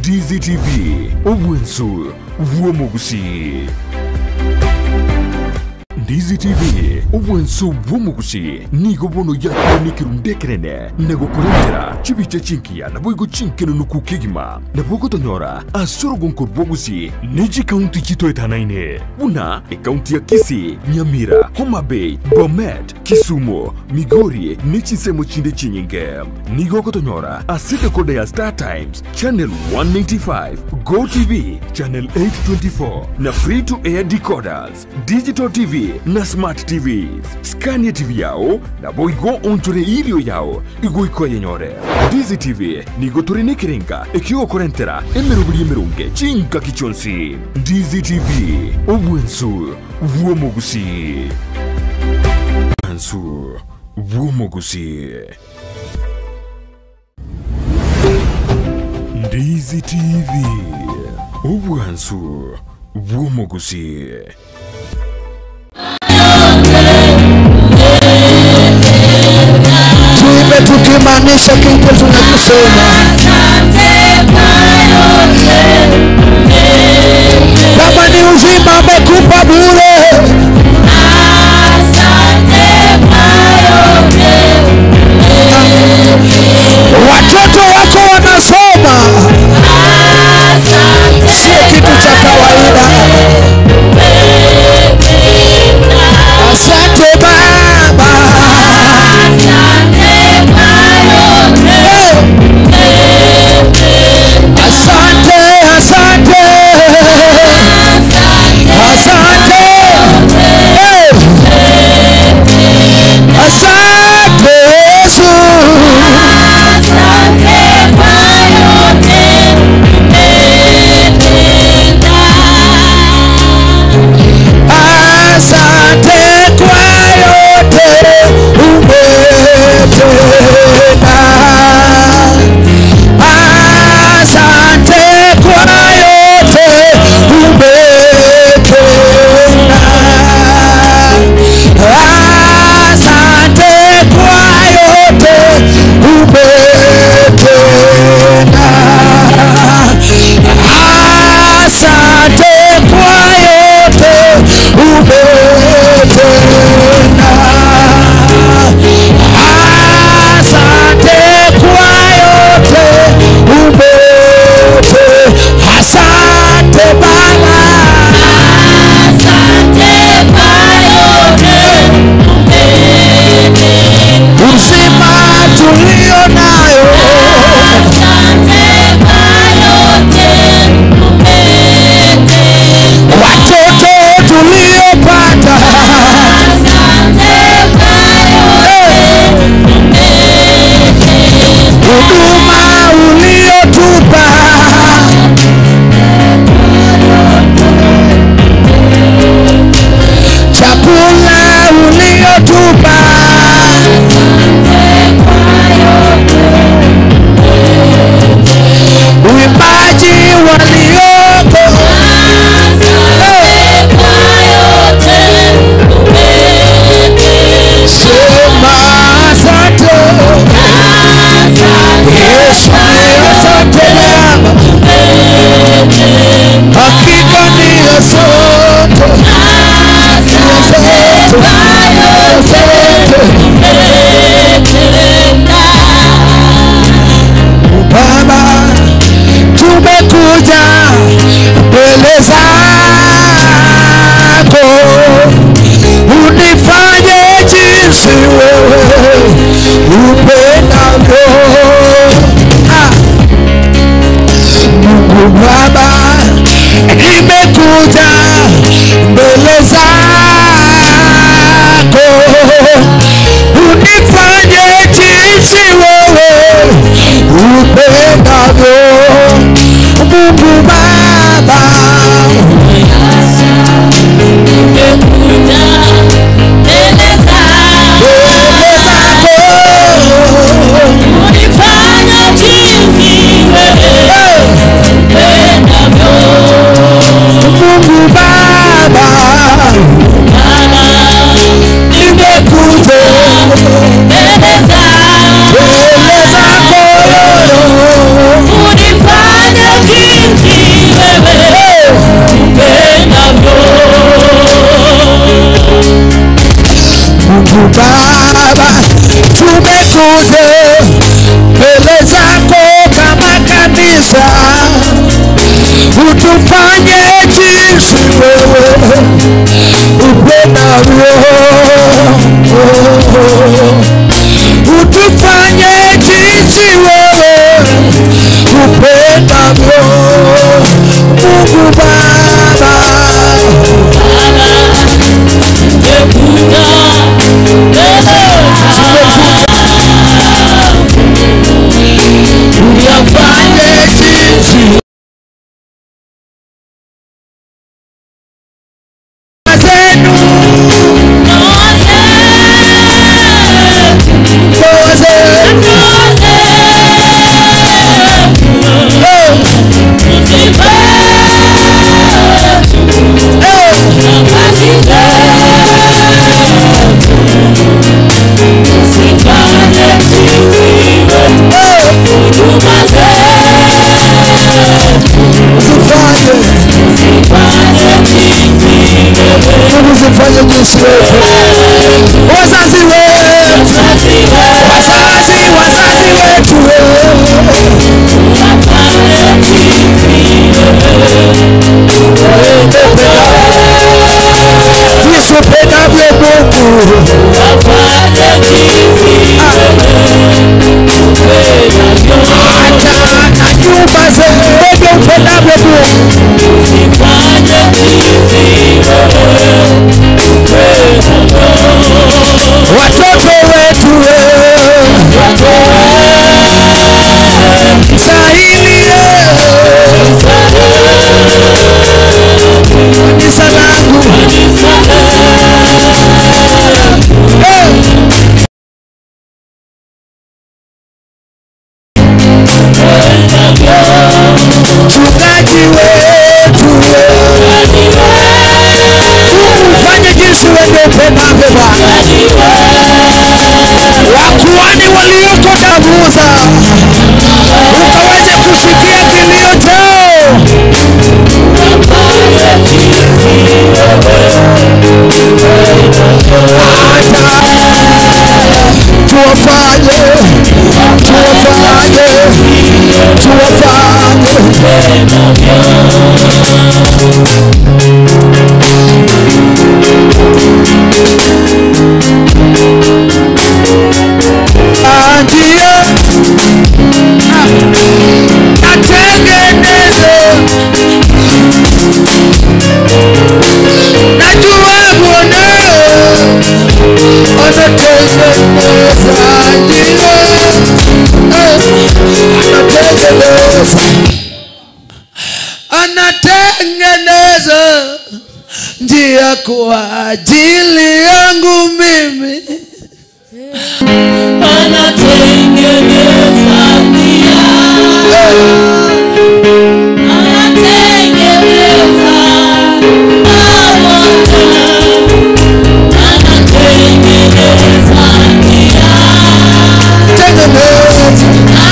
DZTV obwensu bw'omugusi DZTV obwensu bw'omugusi nigo bono yakubonekerwa ndekerene nagokurengera chibicha chinkiya naboigo chinkeno nukukigima nabogotonyora asorogonko bwogusi neji kaunti chitoetanaine buna ekaunti ya kisi nyamira homa bay bomet kisumu migori nechisemo chinde chinyinge nigogotonyora asidekode ya star times channel 195 go tv channel 824 na free to air decoders digital tv na smart tvs skania tv yao na boigo onchore irio yao igoiko yenyore dizi tv nigo turi nikirenga ikiokorentera emerubiri emerunge chinka kichonsi dizi tv obwensu bwomugusi bwensu bwomugusi ndizi tv obwansu bwomugusi tuipe tukimaanisha kile tunachosema kama ni uzima amekupa bure watoto wako wanasoma sio kitu cha kawaida asante baba asante asante asante Eh. asante yesu asante kwa yote umetenda asante kwa yote umetenda asante kwa yote umetenda asante kwa yote umetenda asante kwa yote umete asante baba uzima tulio nayo watoto tuliopata huduma uliotupa chakula uliotupa uimbaji walioko sema asante yesu asante baba hakika ni asante baba tumekuja mbele zako unifanye jinsi wewe upendavyo Ah. mungu baba nimekuja mbele zako unifanye jinsi wewe upendavyo mungu baba mbele zako mungu baba nimekuja mbele zako utufanye jinsi wewe upendavyo utufanye jinsi wewe upendavyo Mungu Baba uyafanye jinsi zenu ndoa zenu zifanye Mungu zifanye jinsi wetu wazazi wetu wazazi wazazi wetu jinsi upendavyo Mungu hata na nyumba zetu upendavyo Mungu watoto wetu sahili kanisa langu mchungaji wetu ufanye jinsi wewe upendavyo Bwana wakuani walioko Dabuza ukaweze kusikia kilio chao tuwafanye tuwafanye tuwafanye ndio natengeneze najua mwanao anatengeneza ndio anatengeneza anatengeneza njia kwa ajili yangu mimi tengeneza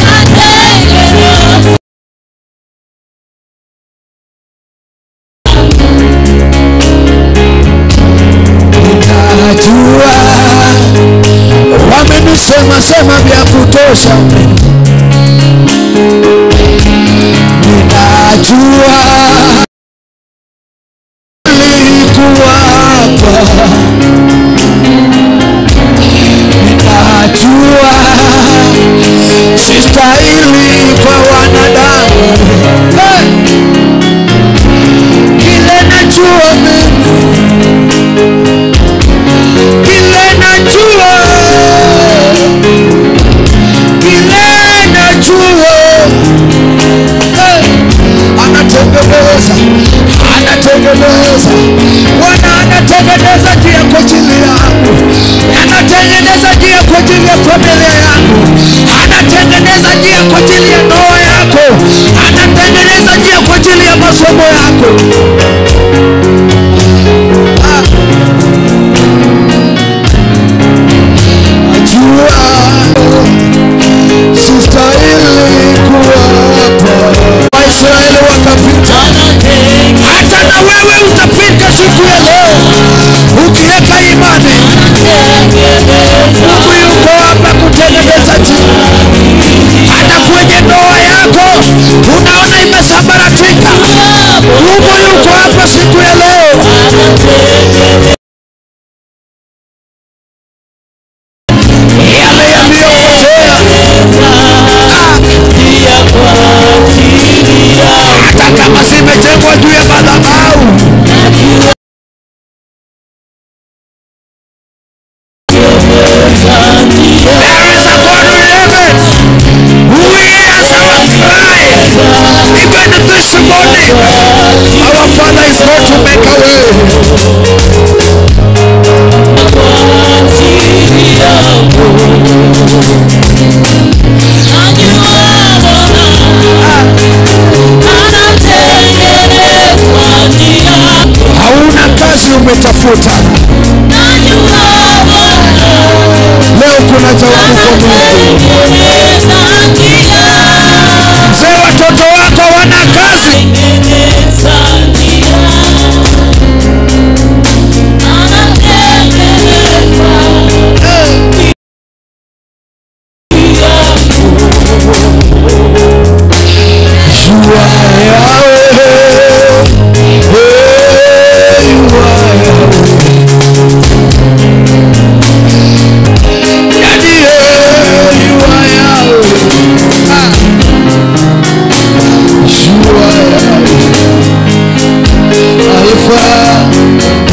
najua wamenisema sema vya kutosha ninajua nilikuwa hapa ninajua sistahili kwa wanadamu hey! kile najua mimi kile najua kile najua hey! anatengeneza anatengeneza bwana anatengeneza njia kwa ajili yangu anatengeneza njia kwa ajili ya familia yangu anatengeneza njia kwa ajili ya ndoa yako anatengeneza njia kwa ajili ya masomo yako Ah. najua sistahili kuwa hapa waisraeli wakapita hata na wewe utapita siku ya leo ukiweka imani mungu yuko hapa kutengeneza njia hata kwenye ndoa yako unaona imesambaratika hapa siku ya leo yale yaliyopotea hata kama zimejengwa juu ya madhabahu There is a God in heaven who hears our cry. Even this morning, our Father is going to make a way. Hauna kazi umetafuta, leo kuna jawabu kwa Mungu. Mzee, watoto wako wana kazi, You are Yahweh. Hey, you are Yahweh. Daddy, hey, you are Yahweh. Ah. You are Yahweh. Alpha.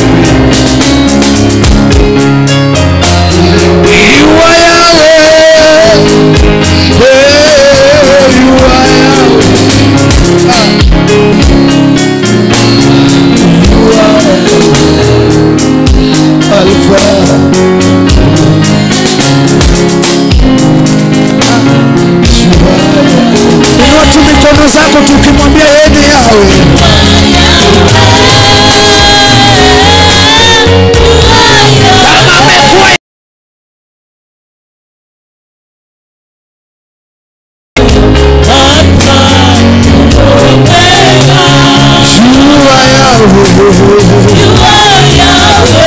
You are Yahweh. Hey, you are Yahweh. Alpha. Inua tu mikono zako tukimwambia yeye ni yawe kama amekuwa jua yawe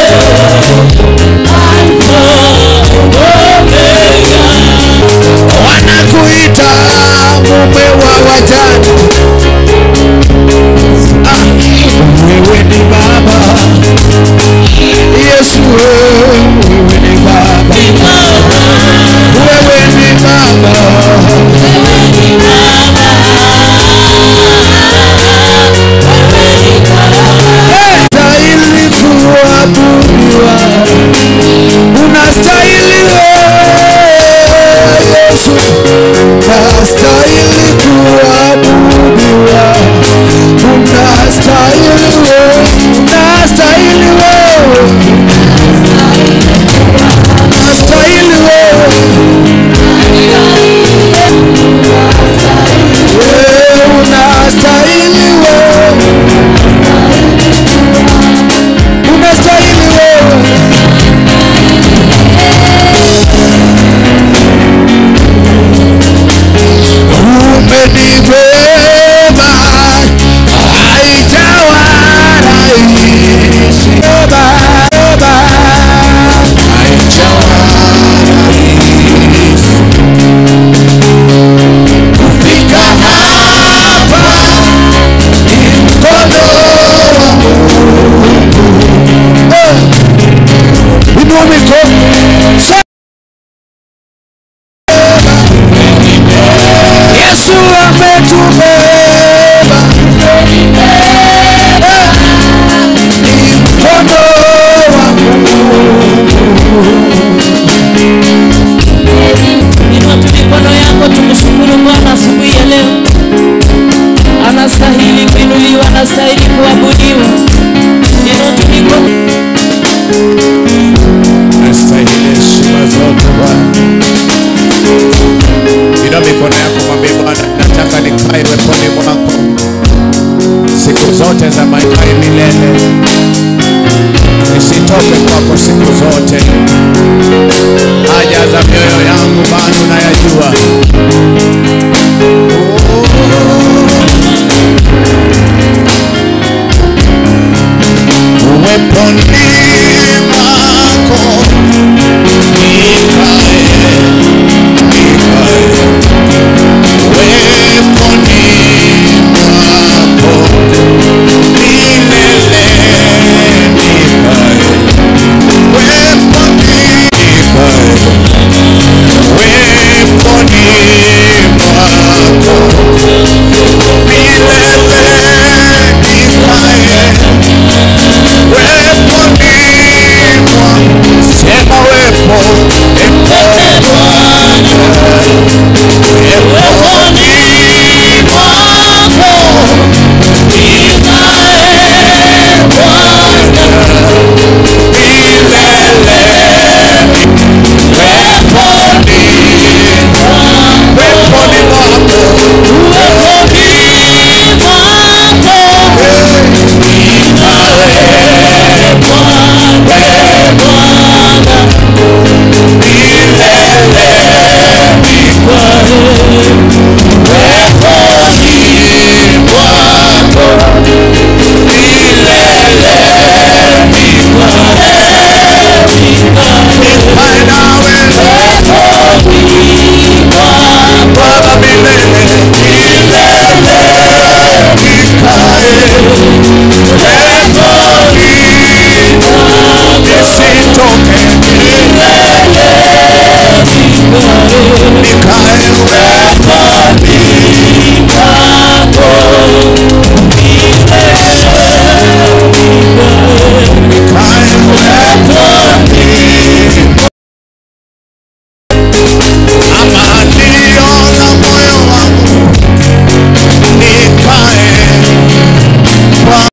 wanakuita mume wa wajane ah, wewe ni baba yesu wewe ni baba wewe ni baba stahili kuabudiwa unastahili wewe yesu unastahili kuabudiwa unastahili wewe unastahili wewe unastahili wewe Wewe unastahili wewe unastahili wewe umenibeba haijawa rahisi beba beba haijawa rahisi kufika hapa ni mkono wa Mungu Eh, inua mikono Sema. Yesu ametubeba Eh, ni mkono wa Inua tu mikono yako tumshukuru Bwana asubuhi ya leo. Anastahili kuinuliwa, anastahili kuabudiwa. Inua tu mikono. Nastahili heshima zote Bwana. Inua mikono yako mwambie Bwana, nataka nikae weponi mwako siku zote za maisha ya milele, nisitoke kwako siku zote. Haja za mioyo yangu bado nayajua. Uweponi mwako nikae, nikae weponi mwako nikae Bwana.